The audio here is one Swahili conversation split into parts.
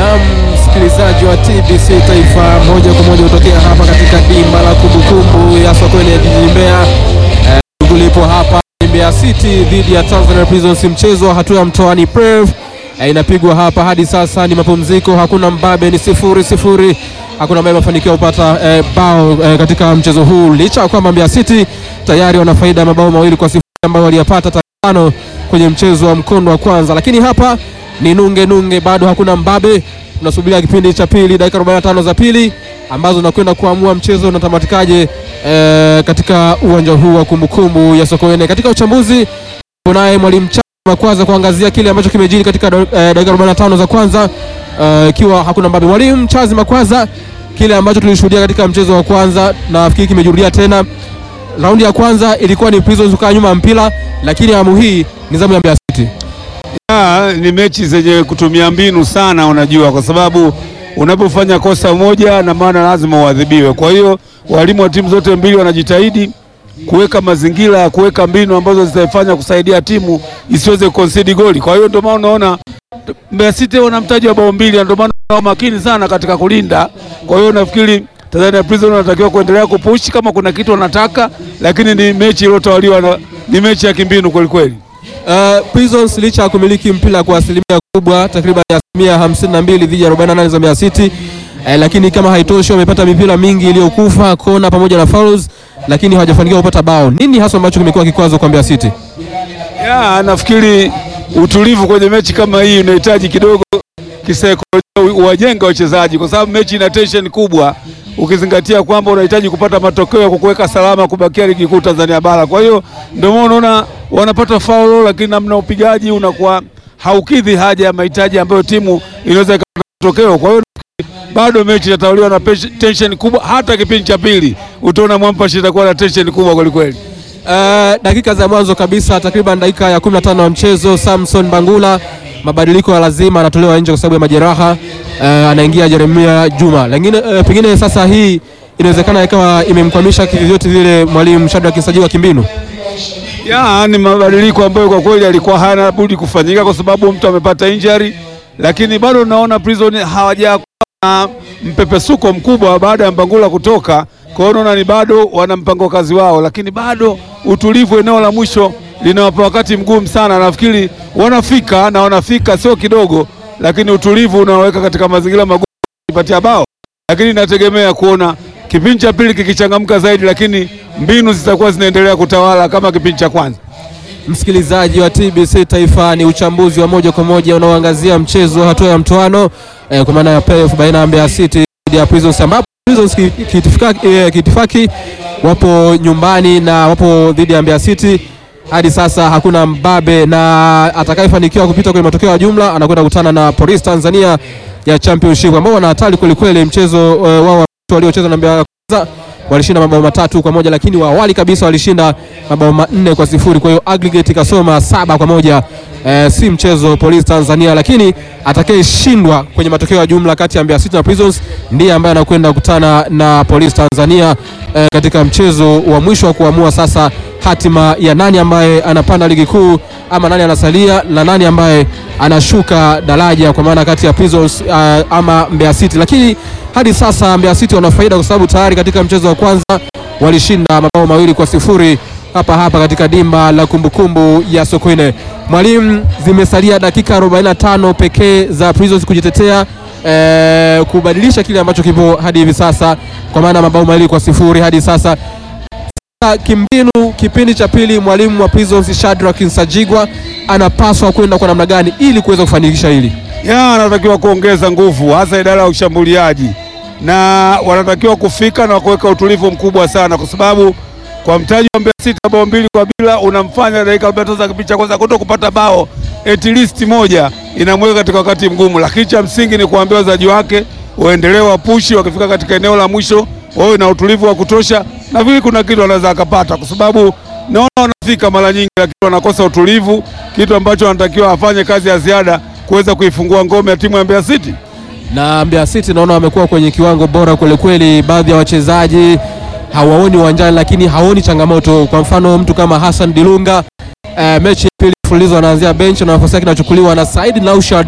Na msikilizaji wa TBC Taifa, moja kwa moja kutokea hapa katika dimba la kumbukumbu ya Sokoine ya jijini Mbeya. Shughuli ipo hapa Mbeya City dhidi ya Tanzania Prisons, mchezo wa hatua ya mtoani Prev eh, inapigwa hapa. Hadi sasa ni mapumziko, hakuna mbabe, ni sifuri sifuri, hakuna ambaye amefanikiwa kupata eh, bao eh, katika mchezo huu, licha ya kwamba Mbeya City tayari wana faida ya mabao mawili kwa sifuri ambayo waliyapata tano kwenye mchezo wa mkondo wa kwanza, lakini hapa ni nunge nunge, bado hakuna mbabe. Tunasubiria kipindi cha pili, dakika 45 za pili ambazo nakwenda kuamua mchezo unatamatikaje e, katika uwanja huu wa kumbukumbu ya Sokoine. Katika uchambuzi naye mwalimu Chama kwanza kuangazia kile ambacho kimejiri katika e, dakika 45 za kwanza ikiwa e, hakuna mbabe. Mwalimu Chazi Makwaza, kile ambacho tulishuhudia katika mchezo wa kwanza nafikiri kimejirudia tena. Raundi ya kwanza ilikuwa ni Prisons kukaa nyuma ya mpira, lakini awamu hii ni zamu ya Mbeya City. Ya, ni mechi zenye kutumia mbinu sana, unajua, kwa sababu unapofanya kosa moja na maana lazima uadhibiwe. Kwa hiyo walimu wa timu zote mbili wanajitahidi kuweka mazingira ya kuweka mbinu ambazo zitaifanya kusaidia timu isiweze concede goli. Kwa hiyo ndio maana unaona Mbeya City wana mtaji wa bao mbili, ndio maana wana makini sana katika kulinda. Kwa hiyo nafikiri Tanzania Prison wanatakiwa kuendelea kupushi kama kuna kitu wanataka, lakini ni mechi iliyotawaliwa na ni mechi ya kimbinu kweli kweli. Uh, Prisons licha ya kumiliki mpira kwa asilimia kubwa takriban asilimia 52 dhidi ya 48 za Mbeya City eh, lakini kama haitoshi wamepata mipira mingi iliyokufa kona pamoja na fouls, lakini hawajafanikiwa kupata bao. Nini hasa ambacho kimekuwa kikwazo kwa Mbeya City? Ya, nafikiri utulivu kwenye mechi kama hii unahitaji kidogo kisaikolojia uwajenga wachezaji, kwa sababu mechi ina tension kubwa, ukizingatia kwamba unahitaji kupata matokeo ya kukuweka salama kubakia ligi kuu Tanzania bara. Kwa hiyo ndio maana unaona wanapata faulo, lakini namna upigaji unakuwa haukidhi haja ya mahitaji ambayo timu inaweza ikapata matokeo. Kwa hiyo bado mechi inatawaliwa na tension kubwa. Hata kipindi cha pili utaona Mwampashi itakuwa na tension kubwa kwelikweli. Uh, dakika za mwanzo kabisa takriban dakika ya 15 ya mchezo, Samson Bangula mabadiliko ya lazima, anatolewa nje kwa sababu ya majeraha uh, anaingia Jeremia Juma. Lakini uh, pengine sasa hii inawezekana ikawa imemkwamisha kivyovyote vile mwalimu Shadrack Nsajigwa kimbinu. Ya, ni mabadiliko ambayo kwa kweli alikuwa hana budi kufanyika kwa sababu mtu amepata injury, lakini bado naona Prison hawajakuwa na mpepesuko mkubwa baada ya Mbangula kutoka. Kwa hiyo naona ni bado wana mpango kazi wao, lakini bado utulivu eneo la mwisho linawapa wakati mgumu sana. Nafikiri wanafika na wanafika sio kidogo, lakini utulivu unaweka katika mazingira magumu kupatia bao, lakini nategemea kuona kipindi cha pili kikichangamka zaidi, lakini mbinu zitakuwa zinaendelea kutawala kama kipindi cha kwanza. Msikilizaji wa TBC Taifa, ni uchambuzi wa moja kwa moja unaoangazia mchezo wa hatua ya mtoano eh, kwa maana ya playoff baina ya Mbeya City dhidi ya Prisons ambapo Prisons kiitifaki eh, kiitifaki wapo nyumbani na wapo dhidi ya Mbeya City. Hadi sasa hakuna mbabe, na atakayefanikiwa kupita kwenye matokeo ya jumla anakwenda kukutana na Police Tanzania ya Championship ambao wana hatari kwelikweli. Mchezo uh, wao waliocheza na Mbeya kwanza walishinda mabao matatu kwa moja, lakini wa awali kabisa walishinda mabao manne kwa sifuri. Kwa hiyo aggregate ikasoma saba kwa moja. E, si mchezo Police Tanzania, lakini atakayeshindwa kwenye matokeo ya jumla kati ya Mbeya City na Prisons ndiye ambaye anakwenda kukutana na Police Tanzania e, katika mchezo wa mwisho wa kuamua sasa hatima ya nani ambaye anapanda ligi kuu ama nani anasalia na nani ambaye anashuka daraja, kwa maana kati ya Prisons uh, ama Mbeya City. Lakini hadi sasa Mbeya City wana faida kwa sababu tayari katika mchezo wa kwanza walishinda mabao mawili kwa sifuri hapa hapa katika dimba la kumbukumbu ya Sokoine. Mwalimu, zimesalia dakika 45 pekee za Prisons kujitetea eh, kubadilisha kile ambacho kipo hadi hivi sasa, kwa maana mabao mawili kwa sifuri hadi sasa kimbinu kipindi cha pili, mwalimu wa Prisons Shadrack Nsajigwa anapaswa kwenda kwa namna gani ili kuweza kufanikisha hili? Ya, anatakiwa kuongeza nguvu hasa idara ya ushambuliaji, na wanatakiwa kufika na kuweka utulivu mkubwa sana, kwa sababu kwa mtaji wa Mbeya City bao mbili kwa bila unamfanya dakika 45 za kipindi cha kwanza kuto kupata bao at least moja, inamweka katika wakati mgumu, lakini cha msingi ni kuambia wachezaji wake waendelee wapushi, wakifika katika eneo la mwisho wawe na utulivu wa kutosha na vile kuna kitu anaweza akapata, kwa sababu naona wanafika mara nyingi, lakini wanakosa utulivu, kitu ambacho wanatakiwa afanye kazi ya ziada kuweza kuifungua ngome ya timu ya Mbeya City. Na Mbeya City naona wamekuwa kwenye kiwango bora kweli kweli, baadhi ya wachezaji hawaoni uwanjani, lakini haoni changamoto. Kwa mfano mtu kama Hassan Dilunga eh, mechi ya pili mfululizo anaanzia bench na nafasi yake inachukuliwa na Said Naushad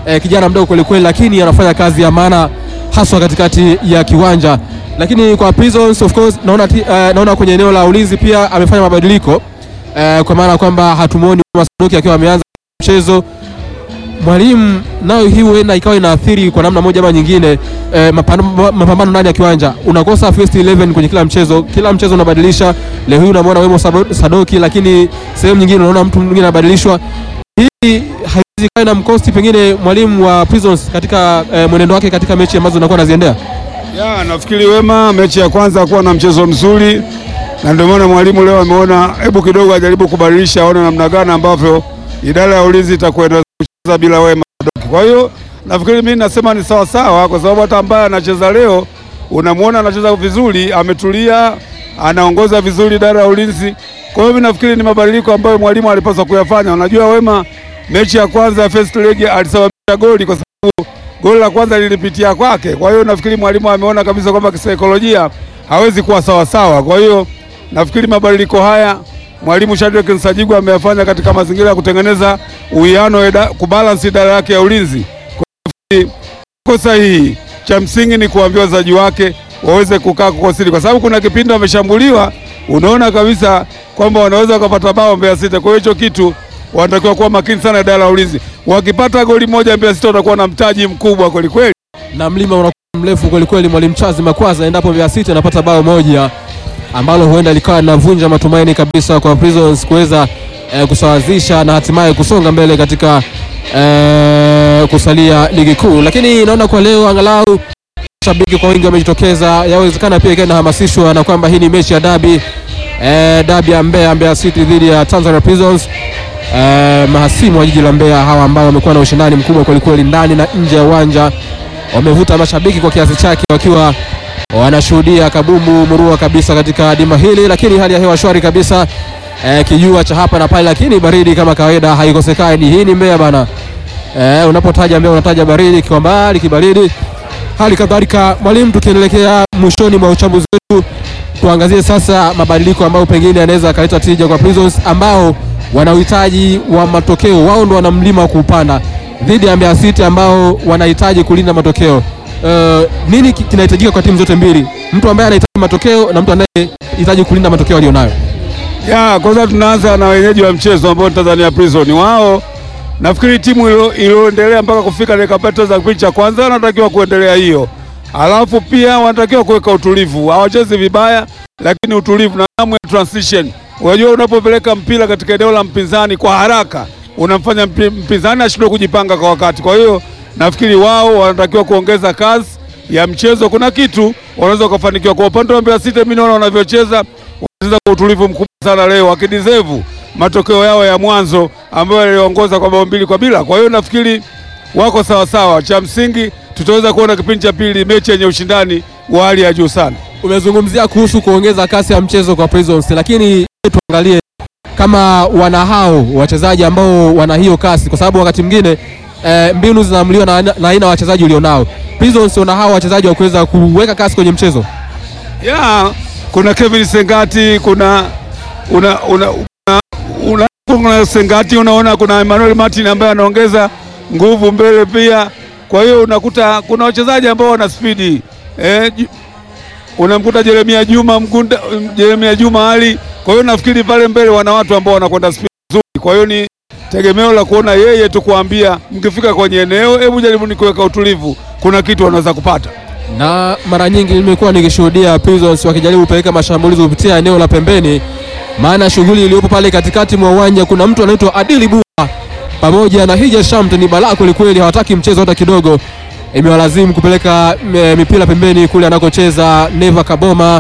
eh, kijana mdogo kwelikweli, lakini anafanya kazi ya maana haswa katikati ya kiwanja. Lakini kwa Prisons of course naona, ti- eh, naona kwenye eneo la ulinzi pia amefanya mabadiliko eh, kwa maana kwamba hatumuoni Masadoki akiwa ameanza mchezo mwalimu nayo hii huenda ikawa inaathiri kwa namna moja ama nyingine eh, mapambano mapambano ndani ya kiwanja. Unakosa first 11 kwenye kila mchezo, kila mchezo unabadilisha. Leo hii unamwona Wemo Sabo- Sadoki, lakini sehemu nyingine unaona mtu mwingine anabadilishwa. Hii haiwezi kawa na mkosti pengine mwalimu wa Prisons katika eh, mwenendo wake katika mechi ambazo unakuwa anaziendea. Ya, nafikiri Wema mechi ya kwanza hakuwa na mchezo mzuri, na ndio maana mwalimu leo ameona hebu kidogo ajaribu kubadilisha, aone namna gani ambavyo idara ya ulinzi itakwenda kucheza bila Wema Sadoki. Kwa hiyo nafikiri mimi nasema ni sawa sawa, kwa sababu hata ambaye anacheza leo unamwona anacheza vizuri, ametulia, anaongoza vizuri idara ya ulinzi. Kwa hiyo mimi nafikiri ni mabadiliko ambayo mwalimu alipaswa kuyafanya. Unajua Wema mechi ya kwanza ya first leg alisababisha goli kwa sababu goli la kwanza lilipitia kwake. Kwa hiyo nafikiri mwalimu ameona kabisa kwamba kisaikolojia hawezi kuwa sawa sawa. Kwa hiyo nafikiri mabadiliko haya mwalimu Shadrack Nsajigwa ameyafanya katika mazingira ya kutengeneza uwiano, ida- kubalance idara yake ya ulinzi. Kwa hiyo iko sahihi. Cha msingi ni kuambia wachezaji wake waweze kukaa kukosiri, kwa sababu kuna kipindi wameshambuliwa, unaona kabisa kwamba wanaweza wakapata bao Mbeya City. Kwa hiyo hicho kitu wanatakiwa kuwa makini sana idara ya ulinzi. Wakipata goli moja Mbeya City watakuwa na mtaji mkubwa kweli kweli. na mlima unakuwa mrefu kwelikweli. Mwalimu Chazi Makwaza, endapo Mbeya City anapata bao moja ambalo huenda likawa linavunja matumaini kabisa kwa Prisons kuweza eh, kusawazisha na hatimaye kusonga mbele katika eh, kusalia ligi kuu. Lakini naona kwa leo angalau shabiki kwa wingi wamejitokeza, yawezekana pia ikawa inahamasishwa na kwamba hii ni mechi ya dabi eh, dabi ya Mbeya, Mbeya City dhidi ya Tanzania Prisons eh, mahasimu wa jiji la Mbeya hawa ambao wamekuwa na ushindani mkubwa kwelikweli ndani na nje ya uwanja wamevuta mashabiki kwa kiasi chake wakiwa wanashuhudia kabumbu murua kabisa katika dimba hili, lakini hali ya hewa shwari kabisa eh, kijua cha hapa na pale, lakini baridi kama kawaida haikosekani. Hii ni Mbeya bana. Eh, unapotaja Mbeya unataja baridi kwa mbali, kibaridi. Hali kadhalika mwalimu, tukielekea mwishoni mwa uchambuzi wetu, tuangazie sasa mabadiliko ambayo pengine yanaweza akaleta tija kwa Prisons ambao wana uhitaji wa matokeo, wao ndo wana mlima wa kuupanda dhidi ya Mbeya City ambao wanahitaji kulinda matokeo. Uh, nini ki- kinahitajika kwa timu zote mbili, mtu ambaye anahitaji matokeo na mtu anayehitaji kulinda matokeo alionayo? Ya, kwanza tunaanza na wenyeji wa mchezo ambao ni Tanzania Prison. Wao nafikiri timu ilo- iliyoendelea mpaka kufika dakika pete za kipindi cha kwanza wanatakiwa kuendelea hiyo, alafu pia wanatakiwa kuweka utulivu. Hawachezi vibaya, lakini utulivu na hamu ya transition. Unajua, unapopeleka mpira katika eneo la mpinzani kwa haraka unamfanya mpi- mpinzani ashindwe kujipanga kwa wakati. Kwa hiyo nafikiri wao wanatakiwa kuongeza kasi ya mchezo. Kuna kitu wanaweza wakafanikiwa. Kwa upande wa Mbeya City, mimi naona wanavyocheza wanacheza kwa utulivu mkubwa sana leo, wakideserve matokeo yao ya mwanzo ambayo yaliongoza kwa bao mbili kwa bila. Kwa hiyo nafikiri wako sawa sawa. Cha msingi tutaweza kuona kipindi cha pili mechi yenye ushindani wa hali ya juu sana. Umezungumzia kuhusu kuongeza kasi ya mchezo kwa Prisons, lakini tuangalie kama wana hao wachezaji ambao wana hiyo kasi, kwa sababu wakati mwingine eh, mbinu zinaamuliwa na na aina ya wachezaji ulionao. Prisons wana hao wachezaji wa kuweza kuweka kasi kwenye mchezo. ya kuna Kevin Sengati, kuna una, una, una, una, kuna Sengati, unaona kuna Emmanuel Martin ambaye anaongeza nguvu mbele pia. Kwa hiyo unakuta kuna wachezaji ambao wana spidi eh, ju- unamkuta Jeremia Juma Mgunda, Jeremia Juma Ali. Kwa hiyo nafikiri pale mbele wana watu ambao wanakwenda spidi nzuri. Kwa hiyo ni tegemeo la kuona yeye tu kuambia, mkifika kwenye eneo, hebu jaribu ni kuweka utulivu, kuna kitu wanaweza kupata. na mara nyingi nimekuwa nikishuhudia Prisons wakijaribu kupeleka mashambulizi kupitia eneo la pembeni, maana shughuli iliyopo pale katikati mwa uwanja, kuna mtu anaitwa Adili Bua pamoja na Hija Shamt, ni balaa kwelikweli, hawataki mchezo hata kidogo. Imewalazimu kupeleka m- mipira pembeni kule anakocheza Neva Kaboma,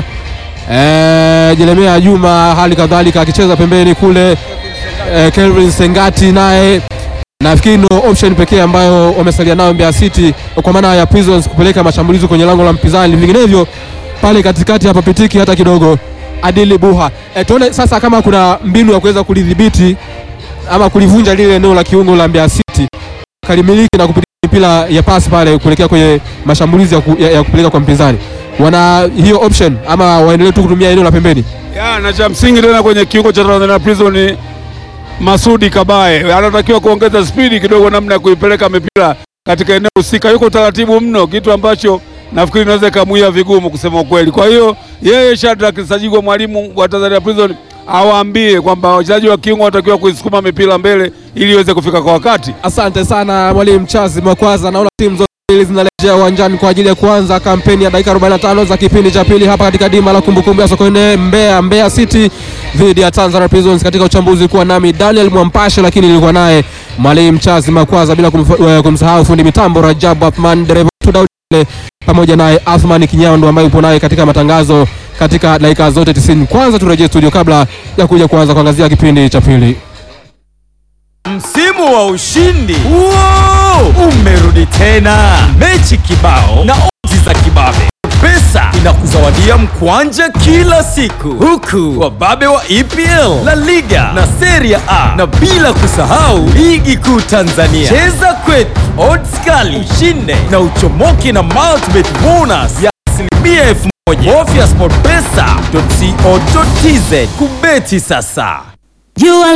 eh, Jeremia Juma hali kadhalika akicheza pembeni kule, eh, Kelvin Sengati naye nafikiri ndo option pekee ambayo wamesalia nayo Mbeya City kwa maana ya Prisons kupeleka mashambulizi kwenye lango la mpinzani, vinginevyo pale katikati hapapitiki hata kidogo. Adili Buha, e, tuone sasa kama kuna mbinu ya kuweza kulidhibiti ama kulivunja lile eneo la kiungo la Mbeya City kalimiliki na kupitia mipira ya pasi pale kuelekea kwenye mashambulizi ya, ku, ya, ya kupeleka kwa mpinzani. Wana hiyo option ama waendelee tu kutumia eneo la pembeni? Ya, na cha msingi tena kwenye kiungo cha Tanzania Prison ni Masudi Kabaye anatakiwa kuongeza spidi kidogo, namna ya kuipeleka mipira katika eneo husika, yuko taratibu mno, kitu ambacho nafikiri inaweza ikamuia vigumu kusema ukweli. Kwa hiyo yeye Shadrack Sajigwa, mwalimu wa Tanzania Prison, awaambie kwamba wachezaji wa kiungo wanatakiwa kuisukuma mipira mbele ili iweze kufika kwa wakati. Asante sana mwalimu Chazi Makwaza. Naona timu zote mbili zinarejea uwanjani kwa ajili ya kuanza kampeni ya dakika 45 za kipindi cha pili hapa katika dima la kumbukumbu ya Sokoine Mbeya, Mbeya City dhidi ya Tanzania Prisons. Katika uchambuzi kuwa nami Daniel Mwampashe, lakini nilikuwa naye mwalimu Chazi Makwaza, bila kumf- eh, kumsahau fundi mitambo Rajabu Athman, dereva wetu Daudi Mle, pamoja naye Athman Kinyando ambaye upo naye katika matangazo katika dakika zote 90. Kwanza turejee studio kabla ya kuja kuanza kuangazia kipindi cha pili. Msimu wa ushindi Wow! umerudi tena, mechi kibao na odds za kibabe. Pesa inakuzawadia mkwanja kila siku, huku wababe wa EPL, La Liga na Serie A, na bila kusahau ligi kuu Tanzania. Cheza kwetu, odds kali, ushinde na uchomoke na multibet bonus ya asilimia elfu moja. Bofya sportpesa.co.tz kubeti sasa. You are